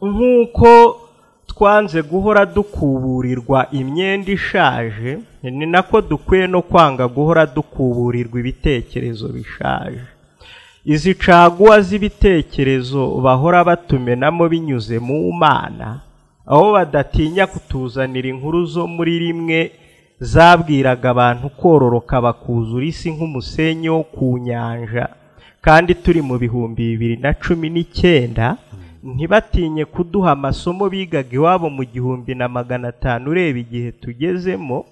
nk'uko twanze guhora dukuburirwa imyenda ishaje ni nako dukwiye no kwanga guhora dukuburirwa ibitekerezo bishaje izi caguwa z'ibitekerezo bahora batumenamo binyuze mu mana aho badatinya kutuzanira inkuru zo muri rimwe zabwiraga abantu kororoka bakuzura isi nk'umusenyi wo ku nyanja kandi turi mu bihumbi bibiri na cumi n'icyenda ntibatinye kuduha amasomo bigaga iwabo mu gihumbi na magana atanu ureba igihe tugezemo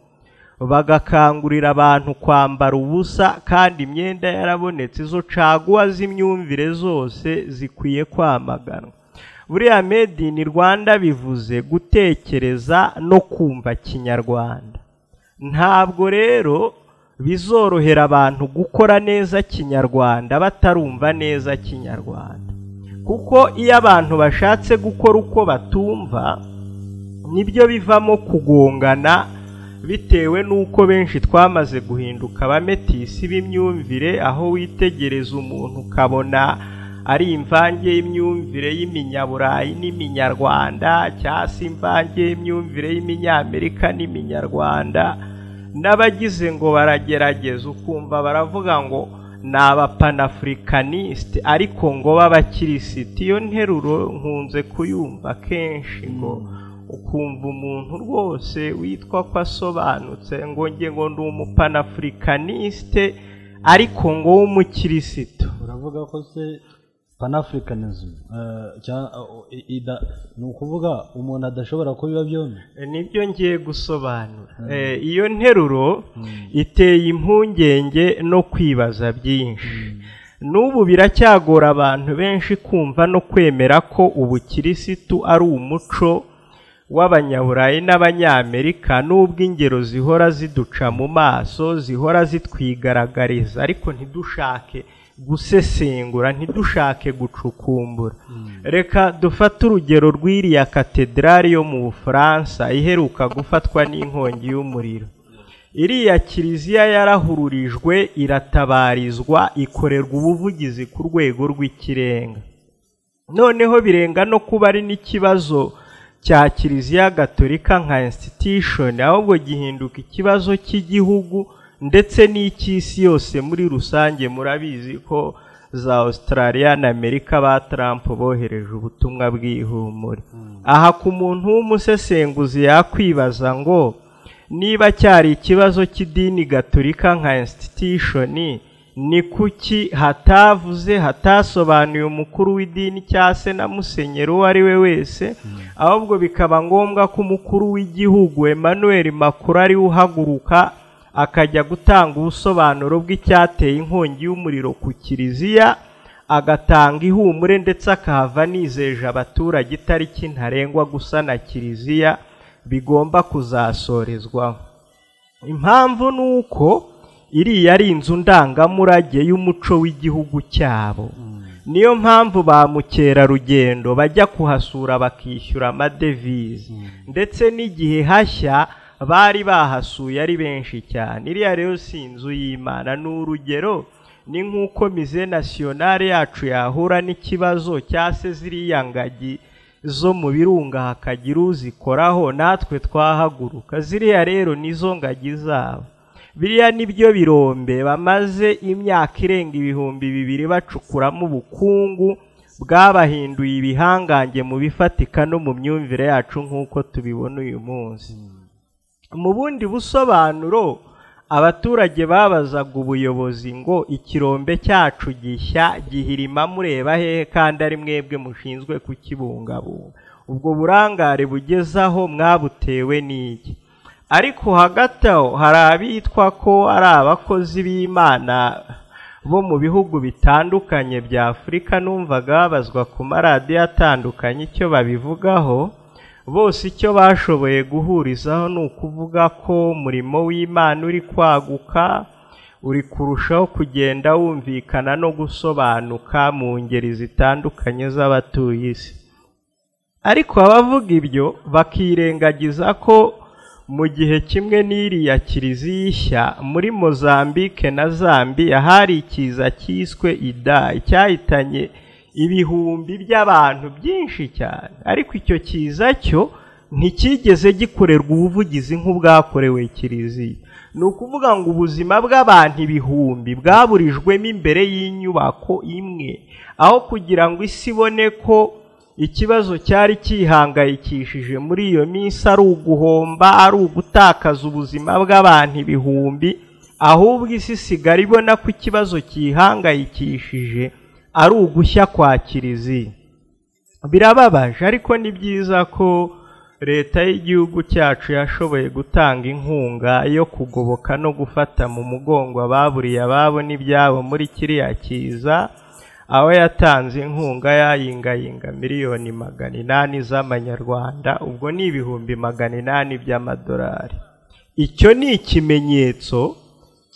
bagakangurira abantu kwambara ubusa kandi imyenda yarabonetse izo caguwa z'imyumvire zose zikwiye kwamaganwa buriya made in rwanda bivuze gutekereza no kumva kinyarwanda ntabwo rero bizorohera abantu gukora neza kinyarwanda batarumva neza kinyarwanda kuko iyo abantu bashatse gukora uko batumva nibyo bivamo kugongana bitewe n'uko benshi twamaze guhinduka abametisi b'imyumvire aho witegereza umuntu ukabona ari imvange y'imyumvire y'iminyaburayi n'iminyarwanda cyangwa se imvange y'imyumvire y'Iminyamerika n'iminyarwanda n'abagize ngo baragerageza ukumva baravuga ngo ni abapanaafurikanisite ariko ngo b'abakirisiti iyo nteruro nkunze kuyumva kenshi ngo ukumva umuntu rwose witwa ko asobanutse ngo nge ngo ni umupanafurikanisite ariko ngo w'umukirisitu uravuga ko se panafurikanism ni ukuvuga umuntu adashobora kubiba byombi nibyo ngiye gusobanura iyo nteruro iteye impungenge no kwibaza byinshi n'ubu biracyagora abantu benshi kumva no kwemera ko ubukirisitu ari umuco w'abanyaburayi n'abanyamerika n'ubwo ingero zihora ziduca mu maso zihora zitwigaragariza ariko ntidushake gusesengura ntidushake gucukumbura reka dufate urugero rw'iriya katedrali yo mu bufaransa iheruka gufatwa n'inkongi y'umuriro iriya kiliziya yarahururijwe iratabarizwa ikorerwa ubuvugizi ku rwego rw'ikirenga noneho birenga no kuba ari n'ikibazo cya kiliziya gatolika nka institution ahubwo gihinduka ikibazo cy'igihugu ndetse n'icy'isi yose muri rusange murabizi ko za Australia na Amerika ba Trump bohereje ubutumwa bw'ihumure aha ku muntu w'umusesenguzi yakwibaza ngo niba cyari ikibazo cy'idini gatolika nka institution ni kuki hatavuze hatasobanuye umukuru w'idini cyangwa se na musenyeri uwo ari we wese ahubwo bikaba ngombwa ko umukuru w'igihugu Emmanuel Macron ari we uhaguruka akajya gutanga ubusobanuro bw'icyateye inkongi y'umuriro ku kiliziya agatanga ihumure ndetse akahava nizeje abaturage itariki ntarengwa gusa na kiliziya bigomba kuzasorezwaho impamvu ni uko iriya ari inzu ndangamurage y'umuco w'igihugu cyabo niyo mpamvu ba mukerarugendo bajya kuhasura bakishyura amadevize ndetse n'igihe hashya bari bahasuye ari benshi cyane iriya rero si inzu y'imana ni urugero ni nk'uko mize nasiyonari yacu yahura n'ikibazo cyangwa se ziriya ngagi zo mu birunga hakagira uzikoraho natwe twahaguruka ziriya rero nizo ngagi zabo biriya nibyo birombe bamaze imyaka irenga ibihumbi bibiri bacukuramo ubukungu bwabahinduye ibihangange mu bifatika no mu myumvire yacu nk'uko tubibona uyu munsi mu bundi busobanuro abaturage babazaga ubuyobozi ngo ikirombe cyacu gishya gihirima mureba hehe kandi ari mwebwe mushinzwe kukibungabunga ubwo burangare bugezaho mwabutewe n'iki ariko hagati aho hari abitwa ko ari abakozi b'imana bo mu bihugu bitandukanye bya afurika numvaga babazwa ku maradiyo atandukanye icyo babivugaho bose icyo bashoboye guhurizaho ni ukuvuga ko umurimo w'imana uri kwaguka uri kurushaho kugenda wumvikana no gusobanuka mu ngeri zitandukanye z'abatuye isi ariko abavuga ibyo bakirengagiza ko mu gihe kimwe n'iriya kiliziya ishya muri mozambike na zambiya hari ikiza cyiswe ida icyahitanye ibihumbi by'abantu byinshi cyane ariko icyo kiza cyo nticyigeze gikorerwa ubuvugizi nk'ubwakorewe kiliziya ni ukuvuga ngo ubuzima bw'abantu ibihumbi bwaburijwemo imbere y'inyubako imwe aho kugira ngo isi ibone ko ikibazo cyari cyihangayikishije muri iyo minsi ari uguhomba ari ugutakaza ubuzima bw'abantu ibihumbi ahubwo isi isigara ibona ko ikibazo cyihangayikishije ari ugushya kwa kiliziya birababaje ariko ni byiza ko leta y'igihugu cyacu yashoboye gutanga inkunga yo kugoboka no gufata mu mugongo ababuriye ababo n'ibyabo muri kiriya kiza aho yatanze inkunga yayingayinga miliyoni magana inani z'amanyarwanda ubwo ni ibihumbi magana inani by'amadolari icyo ni ikimenyetso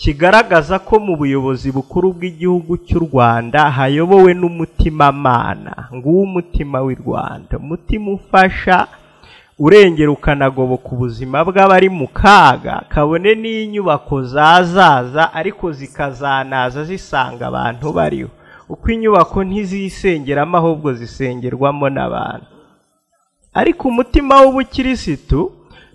kigaragaza ko mu buyobozi bukuru bw'igihugu cy'u rwanda hayobowe n'umutimamana nguwo umutima w'i rwanda umutima ufasha urengera ukanagoboka ubuzima bw'abari mu kaga kabone n'inyubako zazaza ariko zikazanaza zisanga abantu bariho uko inyubako ntizisengeramo ahubwo zisengerwamo n'abantu ariko umutima w'ubukirisitu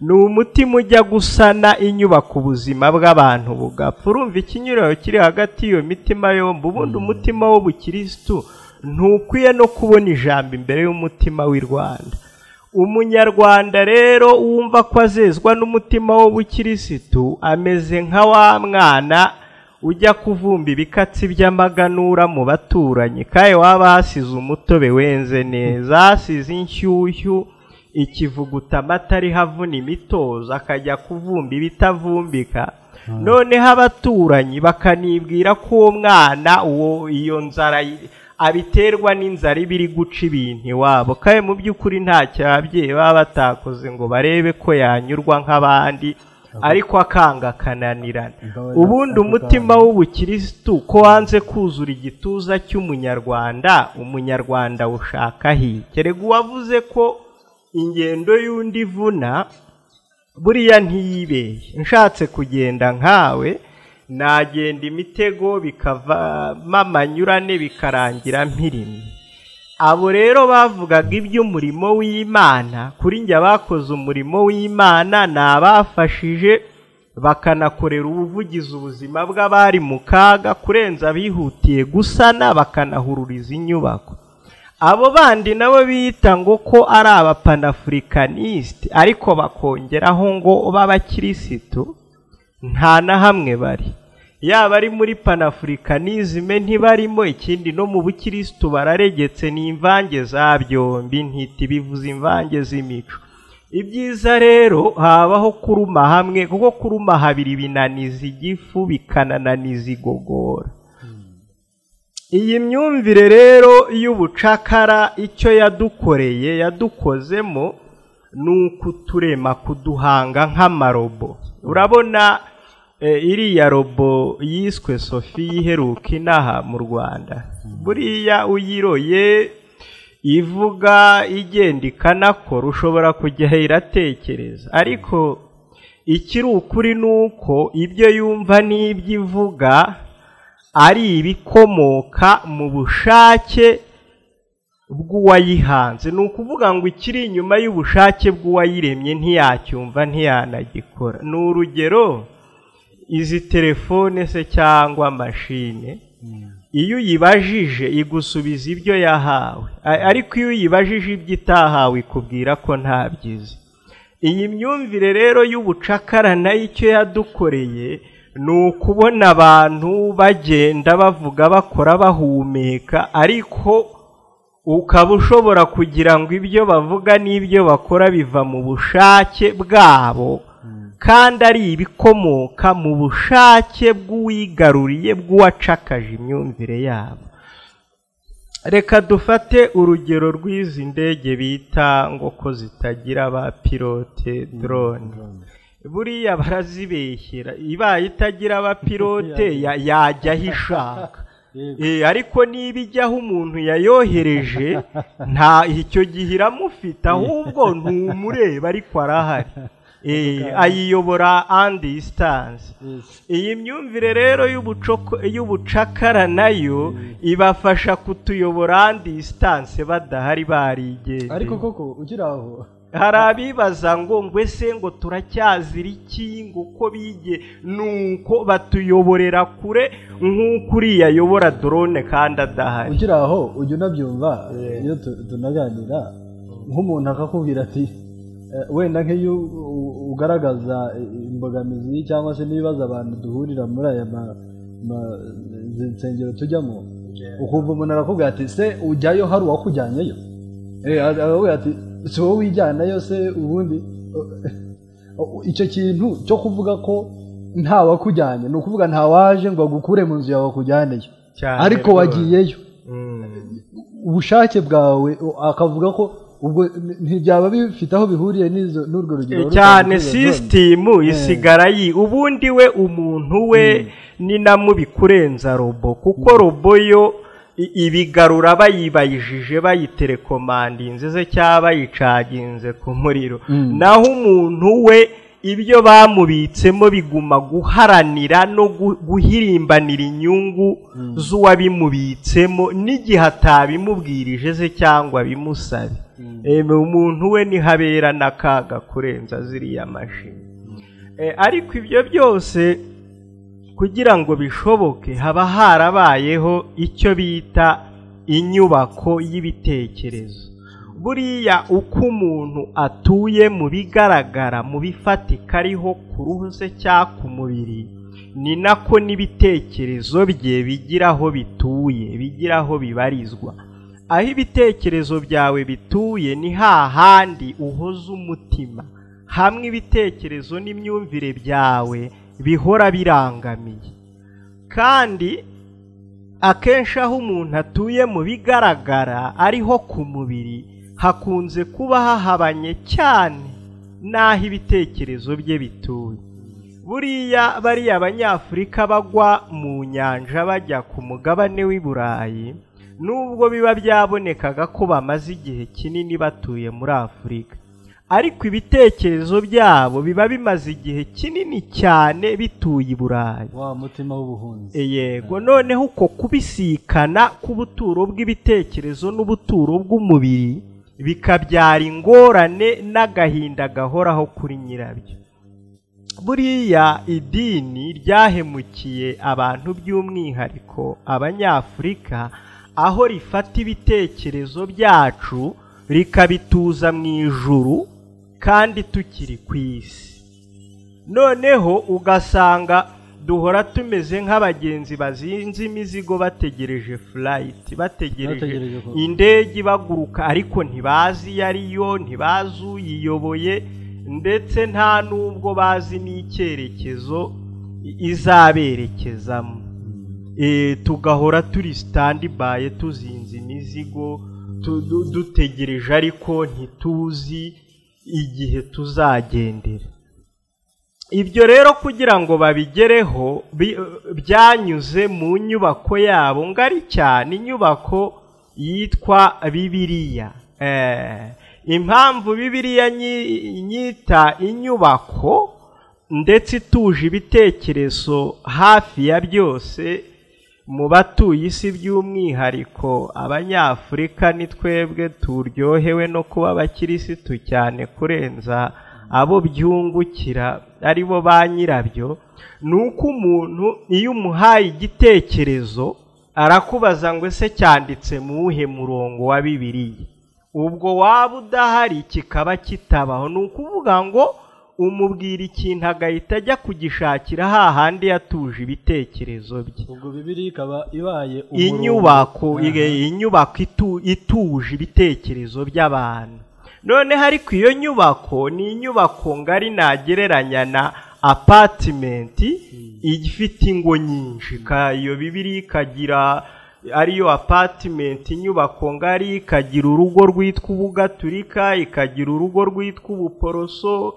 ni umutima ujya gusana inyubako ubuzima bw'abantu bugapfa urumva ikinyuriro kiri hagati y'iyo mitima yombi ubundi umutima w'ubukirisitu ntukwiye no kubona ijambo imbere y'umutima w'i rwanda umunyarwanda rero wumva ko azezwa n'umutima w'ubukirisitu ameze nka wa mwana ujya kuvumba ibikatsi by'amaganura mu baturanyi kandi waba hasize umutobe wenze neza hasize inshyushyu ikivuguta amata ariho avuna imitozo akajya kuvumba ibitavumbika noneho abaturanyi bakanibwira ko uwo mwana uwo iyo nzara abiterwa n'inzara iba iri guca ibintu iwabo kandi mu by'ukuri ntacyo ababyeyi baba batakoze ngo barebe ko yanyurwa nk'abandi ariko akanga akananirana ubundi umutima w'ubukirisitu ko wanze kuzura igituza cy'umunyarwanda umunyarwanda ushaka kerega uwavuze ko ingendo y'undi ivuna buriya ntiyibeye nshatse kugenda nkawe nagenda imitego bikavamo amanyurane bikarangira mpirimye abo rero bavugaga iby'umurimo w'imana kuri njye abakoze umurimo w'imana ni abafashije bakanakorera ubuvugizi ubuzima bw'abari mu kaga kurenza abihutiye gusana bakanahururiza inyubako abo bandi nabo biyita ngo ko ari abapanafurikanisite ariko bakongeraho ngo b'abakirisitu nta na hamwe bari yaba ari muri panafurikanizime ntibarimo ikindi no mu bukirisitu bararegetse ni imvange za byombi ntiti bivuze imvange z'imico ibyiza rero habaho kuruma hamwe kuko kuruma habiri binaniza igifu bikanananiza igogora iyi myumvire rero y'ubucakara icyo yadukoreye yadukozemo ni ukuturema kuduhanga nk'amarobo urabona iriya robo yiswe sofi iheruka inaha mu rwanda buriya uyiroye ivuga igenda ikanakora ushobora kujyaho iratekereza ariko ikiri ukuri ni uko ibyo yumva n'ibyo ivuga ari ibikomoka mu bushake bw'uwayihanze ni ukuvuga ngo ikiri inyuma y'ubushake bw'uwayiremye ntiyacyumva ntiyanagikora ni urugero izi telefone se cyangwa mashine iyo uyibajije igusubiza ibyo yahawe ariko iyo uyibajije ibyo itahawe ikubwira ko ntabyizi iyi myumvire rero y'ubucakara nayo icyo yadukoreye ni ukubona abantu bagenda bavuga bakora bahumeka ariko ukaba ushobora kugira ngo ibyo bavuga n'ibyo bakora biva mu bushake bwabo kandi ari ibikomoka mu bushake bw'uwigaruriye bw'uwacakaje imyumvire yabo reka dufate urugero rw'izi ndege bita ngo ko zitagira ba pilote dorone buriya barazibeshyera ibaye itagira aba pilote yajya aho ishaka ariko niba ijyaho umuntu yayohereje nta icyo gihe iramufite ahubwo ntumureba ariko arahari Eh, ayiyobora andi sitanzi iyi myumvire rero y'ubucoko- y'ubucakara nayo ibafasha kutuyobora andi sitanse badahari ariko barigendeye koko ukiri aho hari abibaza ngo ngo ese ngo turacyazira iki ngo uko bige nuko batuyoborera kure nk'uko uriya ayobora dorone kandi adahari ukiri aho ujya unabyumva iyo tu- tunaganira nk'umuntu akakubwira ati "Eh, wenda nk'iyo u- u- ugaragaza imbogamizi cyangwa se n'ibibazo abantu duhurira muri aya ma- ma- izi nsengero tujyamo ukumva umuntu arakubwira ati se ujyayo hari uwakujyanyeyo Eh, a- arakubwira ati si wowe wijyanayo se ubundi icyo kintu cyo kuvuga ko nta wakujyanye ni ukuvuga nta waje ngo agukure mu nzu yawe akujyaneyo Cyane ariko rwose. wagiyeyo Mm. ubushake bwawe u- akavuga ko ubwo n- ntibyaba bifite aho bihuriye n'izo- n'urwo rugero cyane rusanzwe sisitimu isigara yi ubundi we umuntu we ni na mubi kurenza robo kuko robo yo i- ibigarura bayibayijije bayiterekomandinze se cyangwa bayicaginze ku muriro naho umuntu we ibyo bamubitsemo biguma guharanira no gu- guhirimbanira inyungu z'uwabimubitsemo n'igihe atabimubwirije se cyangwa bimusabe Eme, umuntu we ntihabera n'akaga kurenza ziriya mashini Eh, ariko ibyo byose kugira ngo bishoboke haba harabayeho icyo bita inyubako y'ibitekerezo buriya uko umuntu atuye mu bigaragara mu bifatika ariho ku ruhu se cyangwa ku mubiri ni nako n'ibitekerezo bye bigira aho bituye bigira aho bibarizwa aho ibitekerezo byawe bituye ni hahandi uhoza umutima hamwe ibitekerezo n'imyumvire byawe bihora birangamiye kandi akenshi aho umuntu atuye mu bigaragara ariho ku mubiri hakunze kuba hahabanye cyane n'aho ibitekerezo bye bituye buriya bariya abanyafurika bagwa mu nyanja bajya ku mugabane w'i burayi nubwo biba byabonekaga ko bamaze igihe kinini batuye muri afurika ariko ibitekerezo byabo biba bimaze igihe kinini cyane bituye i burayi wa mutima w'ubuhunzi yego noneho uko kubisikana k'ubuturo bw'ibitekerezo n'ubuturo bw'umubiri bikabyara ingorane n'agahinda gahoraho kuri nyirabyo buriya idini ryahemukiye abantu by'umwihariko abanyafurika aho rifata ibitekerezo byacu rikabituza mu ijuru kandi tukiri ku isi noneho ugasanga duhora tumeze nk'abagenzi bazinze imizigo bategereje furayiti bategereje Bategereje ko- indege ibaguruka ariko ntibazi iyo ariyo ntibazi uyiyoboye ndetse nta n'ubwo bazi n'icyerekezo i- izaberekezamo Eh, tugahora turi sitandibaye tuzinze imizigo tu- du- dutegereje ariko ntituzi igihe tuzagendera ibyo rero kugira ngo babigereho bi- byanyuze mu nyubako yabo ngari cyane inyubako yitwa bibiliya Eh, impamvu bibiliya nyi- nyita inyubako ndetse ituje ibitekerezo hafi ya byose mu batuye isi by'umwihariko abanyafurika ni twebwe turyohewe no kuba abakirisitu cyane kurenza abo byungukira ari bo ba nyirabyo ni uko umuntu iyo umuhaye igitekerezo arakubaza ngo ese cyanditse mu wuhe murongo wa bibiliya ubwo waba udahari kikaba kitabaho ni ukuvuga ngo umubwira ikintu agahita ajya kugishakira hahandi yatuje ibitekerezo bye ubwo bibiri ikaba ibaye umurongo. inyubako Aha. ige- inyubako itu- ituje ibitekerezo by'abantu noneho ariko iyo nyubako ni inyubako ngari nagereranya na apatimenti ifite ingo nyinshi ka- iyo bibiri ikagira ariyo apatimenti inyubako ngari ikagira urugo rwitwa ubugaturika ikagira urugo rwitwa ubuporoso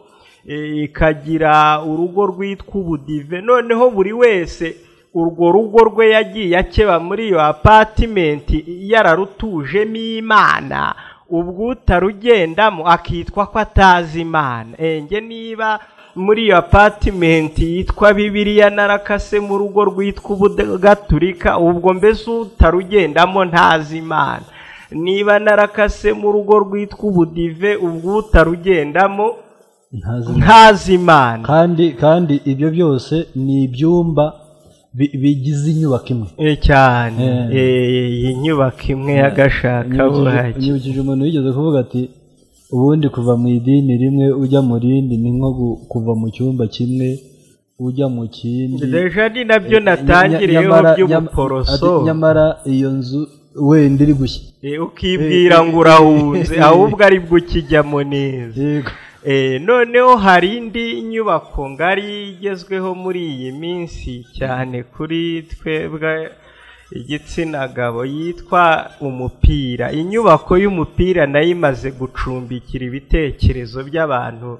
eh, ikagira urugo rwitwa ubudive noneho buri wese urwo rugo rwe yagiye akeba muri iyo apatimenti yararutujemo imana ubwo utarugendamo akitwa ko atazi imana enge niba muri iyo apatimenti yitwa bibiriya narakase mu rugo rwitwa ubugaturika ubwo mbese utarugendamo ntazi imana niba narakase mu rugo rwitwa ubudive ubwo utarugendamo ntazi imana kandi kandi ibyo byose ni ibyumba bi- bigize inyubako imwe Eh, cyane Eh. Eh, iyi nyubako imwe y'agashaka Nyibukije- buhake nyibukije umuntu wigeze kuvuga ati ubundi kuva mu idini rimwe ujya mu rindi ni nko gu- kuva mu cyumba kimwe ujya mu kindi deja ni nabyo natangireyeho Nyamara- nyam- by'ubuporoso ati, nyamara iyo nzu wenda iri gushya Eh, ukibwira ngo urahunze ahubwo aribwo ukijyamo neza yego Eh, noneho hari indi nyubako ngari igezweho muri iyi minsi cyane kuri twebwe igitsina gabo yitwa umupira inyubako y'umupira nayo imaze gucumbikira ibitekerezo by'abantu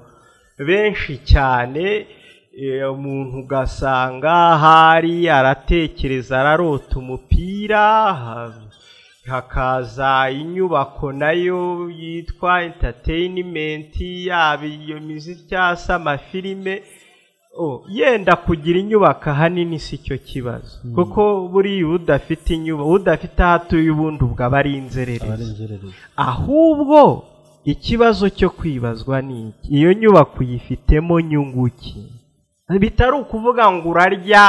benshi cyane eh, umuntu ugasanga ahari aratekereza ararota umupira ha- hakaza inyubako nayo yitwa entertainment yaba iyo miziki cyangwa se amafilime Oh, yenda kugira inyubako ahanini si cyo kibazo kuko buriya udafite inyubako udafite aho atuye ubundi ubwo aba ari inzererezi abarengerereza ahubwo ikibazo cyo kwibazwa ni iki iyo nyubako uyifitemo nyungu ki bitari ukuvuga ngo urarya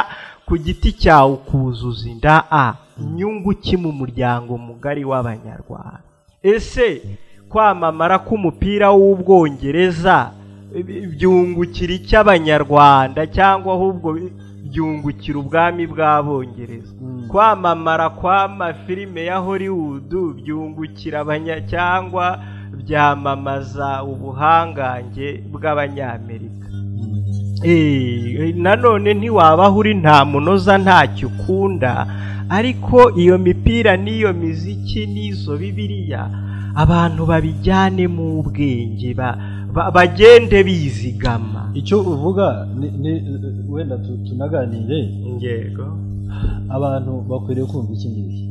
ku giti cyawe ukuzuza inda a nyungu ki mu muryango mugari w'abanyarwanda ese kwamamara k'umupira w'ubwongereza bi- byungukira icyo abanyarwanda cyangwa ahubwo bi- byungukira ubwami bw'abongereza kwamamara kw'amafilime ya hollywood byungukira abanya cyangwa byamamaza ubuhangange bw'abanyamerika Eh, nanone ntiwabaho uri nta munoza ntacyo ukunda ariko iyo mipira n'iyo miziki n'izo bibiriya abantu babijyanemo ubwenge ba- ba- bagende bizigama icyo uvuga ni- ni- wenda tu- tunaganire ingego abantu bakwiriye kumva iki ngiki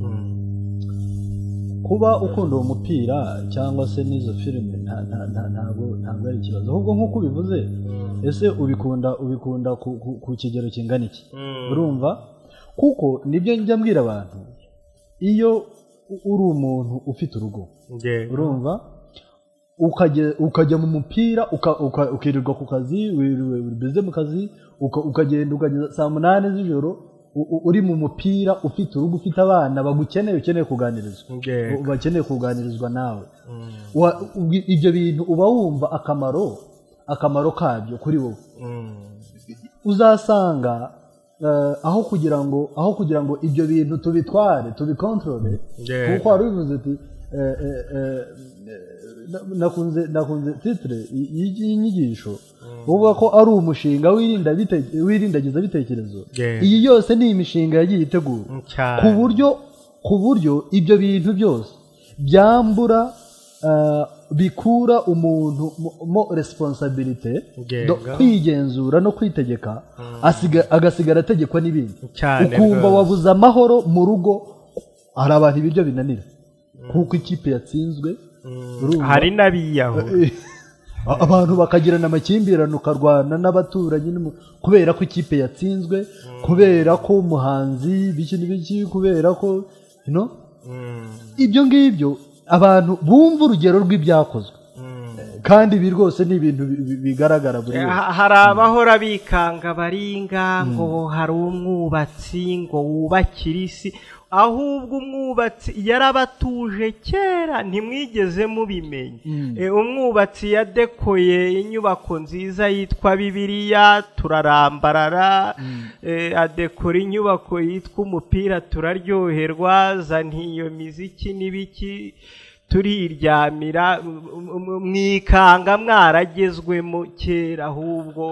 kuba ukunda uwo mupira cyangwa se n'izo filime nta- nta- nta- ntabwo ntabwo ari ikibazo ahubwo nk'uko ubivuze ese ubikunda ubikunda ku, ku, ku kigero kingana iki urumva kuko nibyo njya mbwira abantu iyo u- uri umuntu ufite urugo ingego urumva ukajya ukajya mu mupira uka- uka- ukirirwa ku kazi wiriwe uri bize mu kazi uka- ukagenda ukageza saa munani z'ijoro u- u- uri mu mupira ufite urugo ufite abana bagukeneye ukeneye kuganirizwa ingego bakeneye kuganirizwa nawe Wa- ubwi- ibyo bintu uba wumva akamaro akamaro kabyo kuri wowe uzasanga eh, aho kugira ngo aho kugira ngo ibyo bintu tubitware tubikontorore Yego. kuko wari bivuze ati eh, eh, eh, na- nakunze nakunze titire y- y- y'inyigisho uvuga ko ari umushinga wirinda bite- wirindagiza bitekerezo Yego. iyi yose ni imishinga yagiye itegurwa ku cyane buryo ku buryo ibyo bintu byose byambura eh, bikura umuntu mu- mo responsabilite Yego. do- kwigenzura no kwitegeka asiga- agasigara ategekwa n'ibindi Cyane ukumva rwose. wabuze amahoro mu rugo hari abantu ibiryo binanira kuko ikipe yatsinzwe urumva? hari n'abiyahura A- abantu bakagirana amakimbirane ukarwana n'abaturanyi n'umu- kubera ko ikipe yatsinzwe kubera ko umuhanzi biki n'ibiki kubera ko no ibyo ngibyo abantu bumva urugero rw'ibyakozwe kandi ibi rwose ni ibintu bi- bi- bigaragara buri wese Ha- hari abahora bikanga baringa ngo hari umwubatsi ngo wubakire isi ahubwo umwubatsi yarabatuje kera ntimwigeze mubimenya Eh, umwubatsi yadekoye inyubako nziza yitwa bibiliya turarambarara eh, adekora inyubako yitwa umupira turaryoherwa zana iyo miziki n'ibiki turiryamira m- m- mwikanga mwaragezwemo kera ahubwo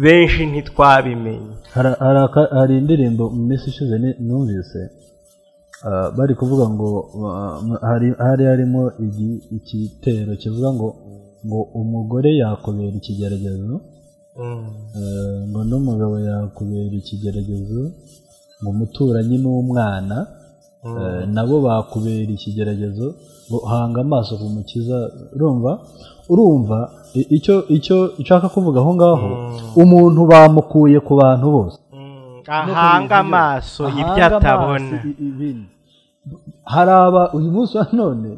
benshi ntitwabimenye Hari- hari aka- hari indirimbo mu minsi ishize ni- numvise ah, bari kuvuga ngo ah, m- hari- hari harimo igi- igitero kivuga ngo ngo umugore yakubera ikigeragezo eh, ngo n'umugabo yakubera ikigeragezo ngo umuturanyi n'umwana nabo bakubera ikigeragezo hanga amaso ku mukiza urumva urumva icyo icyo nshaka kuvuga aho ngaho umuntu bamukuye ku bantu bose ahanga amaso ibyo atabona hari aba uyu munsi wa none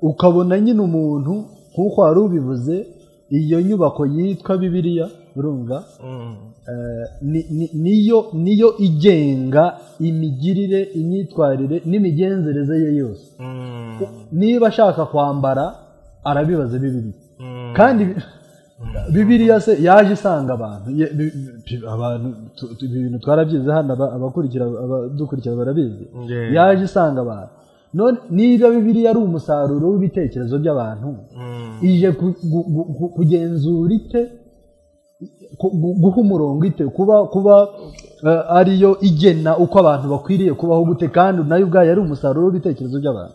ukabona nyine umuntu nk'uko wari ubivuze iyo nyubako yitwa bibiriya urumva niyo niyo igenga imigirire imyitwarire n'imigenzereze ye yose niba ashaka kwambara arabibaza bibiriya kandi bibiriya se yaje isanga abantu abantu ibintu twarabyize hano abakurikira abadukurikira barabizi yaje isanga abantu niba bibiriya ari umusaruro w'ibitekerezo by'abantu ije kugenzura ite guha umurongo ite kuba kuba ariyo igena uko abantu bakwiriye kubaho gute kandi nayo ubwayo ari umusaruro w'ibitekerezo by'abantu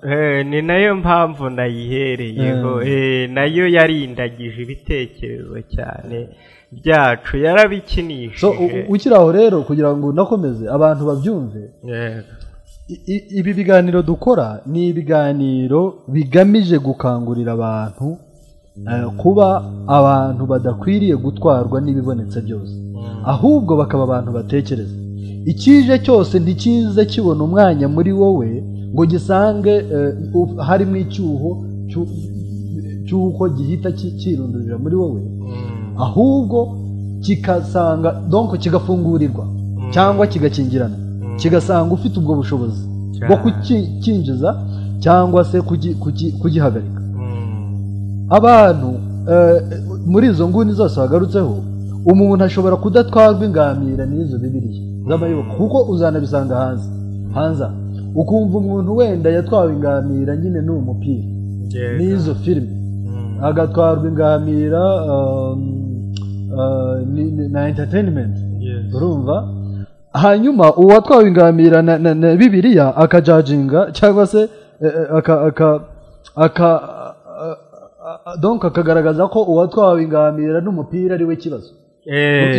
ni nayo mpamvu nayihereyeho nayo yarindagije ibitekerezo cyane byacu yarabikinishije ukiri aho rero kugira ngo unakomeze abantu babyumve ibi biganiro dukora ni ibiganiro bigamije gukangurira abantu kuba abantu badakwiriye gutwarwa n'ibibonetse byose ahubwo bakaba abantu batekereza ikije cyose ntikize kibona umwanya muri wowe ngo gisange harimo icyuho cy'uko gihita cyirundurira muri wowe ahubwo kikasanga donko kigafungurirwa cyangwa kigakingirana kigasanga ufite ubwo bushobozi bwo kukinjiza cyangwa se kugihagarika abantu muri izo nguni zose wagarutseho umuntu ashobora kudatwarwa ingamira n'izo bibiriya z'amayoboka kuko uzanabisanga hanze hanze ukumva umuntu wenda yatwawe ingamira nyine n'uwo mupira n'izo filime agatwarwa ingamira na enterinimenti urumva hanyuma uwatwawe ingamira na bibiriya akajajinga cyangwa se aka donka akagaragaza ko uwatwawe ingamira n'umupira ari we kibazo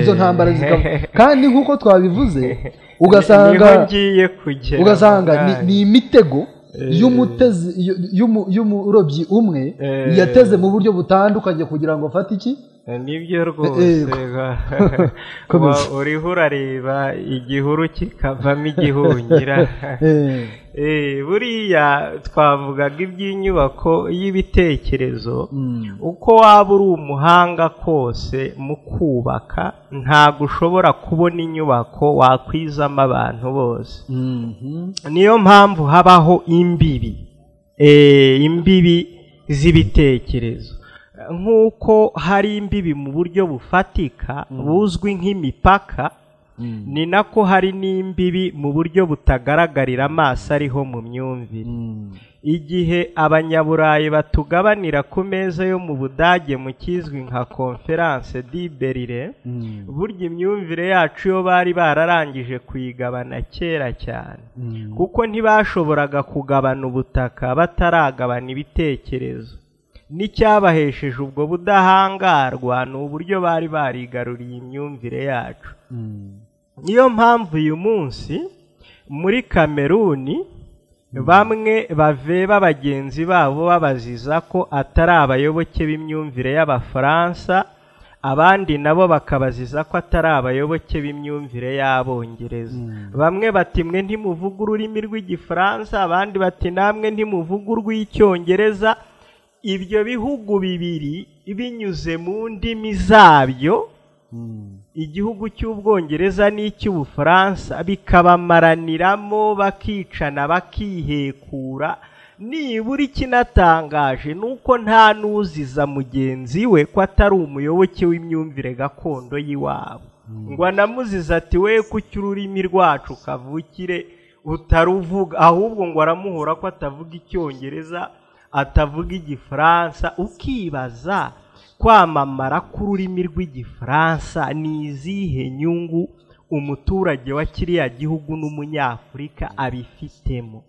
izo ntambara zikaba kandi nk'uko twabivuze ugasanga ugasanga ni imitego y'umurobyi umwe yateze mu buryo butandukanye kugira ngo afate iki nibyo rwose uriho urareba igihuru kikavamo igihungira buriya twavugaga iby'inyubako y'ibitekerezo uko waba uri umuhanga kose mu kubaka ntabwo ushobora kubona inyubako wakwizamo abantu bose niyo mpamvu habaho imbibi imbibi z'ibitekerezo nk'uko hari imbibi mu buryo bufatika buzwi nk'imipaka ni nako hari n'imbibi mu buryo butagaragarira amaso ariho mu myumvire igihe abanyaburayi batugabanira ku meza yo mu budage mu kizwi nka konferanse di berire burya imyumvire yacu iyo bari bararangije kuyigabana kera cyane kuko ntibashoboraga kugabana ubutaka bataragabana ibitekerezo n'icyabahesheje ubwo budahangarwa ni uburyo bari barigaruriye imyumvire yacu niyo mpamvu uyu munsi muri kameruni bamwe baveba bagenzi babo babaziza ko atari abayoboke b'imyumvire y'abafaransa abandi nabo bakabaziza ko atari abayoboke b'imyumvire y'abongereza bamwe bati mwe ntimuvuga ururimi rw'igifaransa abandi bati namwe ntimuvuga urw'icyongereza ibyo bihugu bibiri binyuze mu ndimi zabyo igihugu cy'ubwongereza n'icy'ubufaransa bikabamaraniramo bakicana bakihekura nibura ikinatangaje ni uko nta n'uziza mugenzi we ko atari umuyoboke w'imyumvire gakondo y'iwabo ngo anamuziza ati we kuki ururimi rwacu kavukire utaruvuga ahubwo ngo aramuhora ko atavuga icyongereza atavuga igifaransa ukibaza kwamamara k'ururimi rw'igifaransa ni izihe nyungu umuturage wa kiriya gihugu n'umunyafurika abifitemo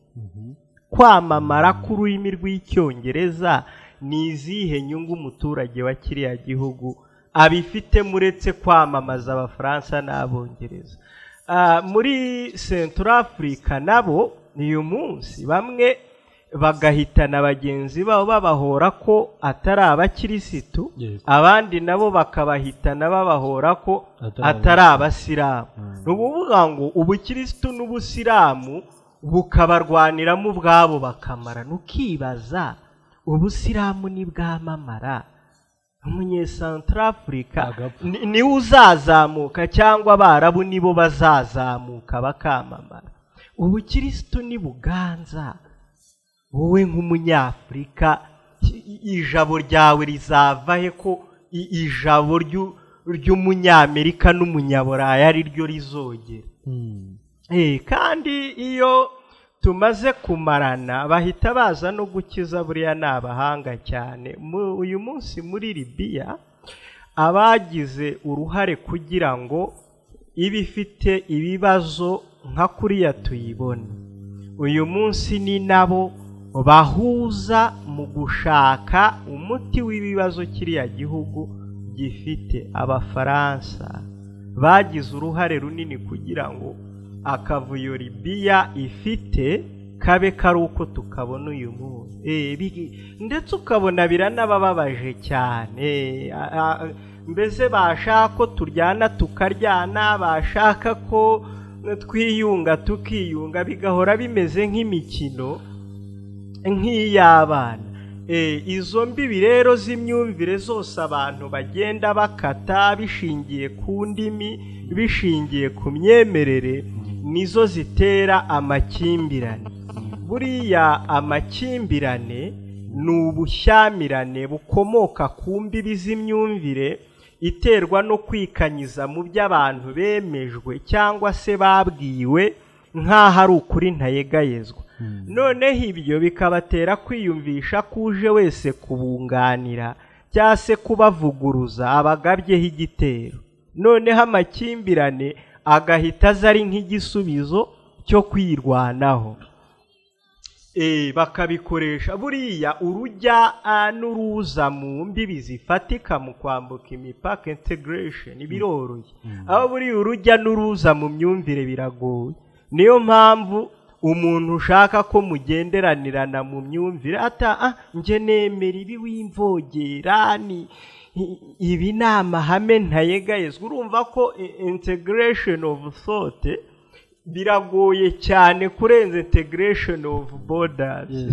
kwamamara k'ururimi rw'icyongereza ni izihe nyungu umuturage wa kiriya gihugu abifitemo uretse kwamamaza abafaransa n'abongereza muri central afurika nabo uyu munsi bamwe bagahitana bagenzi babo babahora ko atari abakirisitu abandi nabo bakabahitana babahora ko atari abasilamu ni ukuvuga ngo ubukirisitu n'ubusilamu bukabarwaniramo ubwabo bakamara ntukibaza ubusilamu ntibwamamara afurika niwe uzazamuka cyangwa abarabu nibo bazazamuka bakamamara ubukirisitu ni buganza wowe nk'umunyafurika ijabo ryawe rizava he ko ijabo ry'umunyamerika n'umunyaburayi ari ryo rizogera kandi iyo tumaze kumarana bahita baza no gukiza buriya ni abahanga cyane uyu munsi muri libiya abagize uruhare kugira ngo iba ifite ibibazo nka kuriya tuyibona uyu munsi ni nabo bahuza mu gushaka umuti w'ibibazo kiriya gihugu gifite abafaransa bagize uruhare runini kugira ngo akavuyo libiya ifite kabe kari uko tukabona uyu munsi ndetse ukabona biranabababaje cyane mbese bashaka ko turyana tukaryana bashaka ko twiyunga tukiyunga bigahora bimeze nk'imikino nk'iy'abana izo mbibi rero z'imyumvire zose abantu bagenda bakata bishingiye ku ndimi bishingiye ku myemerere nizo zitera amakimbirane buriya amakimbirane ni ubushyamirane bukomoka ku mbibi z'imyumvire iterwa no kwikanyiza mu byo abantu bemejwe cyangwa se babwiwe nk'aho ari ukuri ntayegayezwa noneho ibyo bikabatera kwiyumvisha ko uje wese kubunganira cyangwa se kubavuguruza abagabyeho igitero noneho amakimbirane agahita aza ari nk'igisubizo cyo kwirwanaho bakabikoresha buriya urujya n'uruza mu mbibi zifatika mu kwambuka imipaka integresheni biroroshye aho buriya urujya n'uruza mu myumvire biragoye niyo mpamvu umuntu ushaka ko mugenderanirana mu myumvire ata njye nemera ibi w'imvogera ni ibi ni amahame ntayegayezwa urumva ko integiresheni ofu sote biragoye cyane kurenza integiresheni ofu bodazi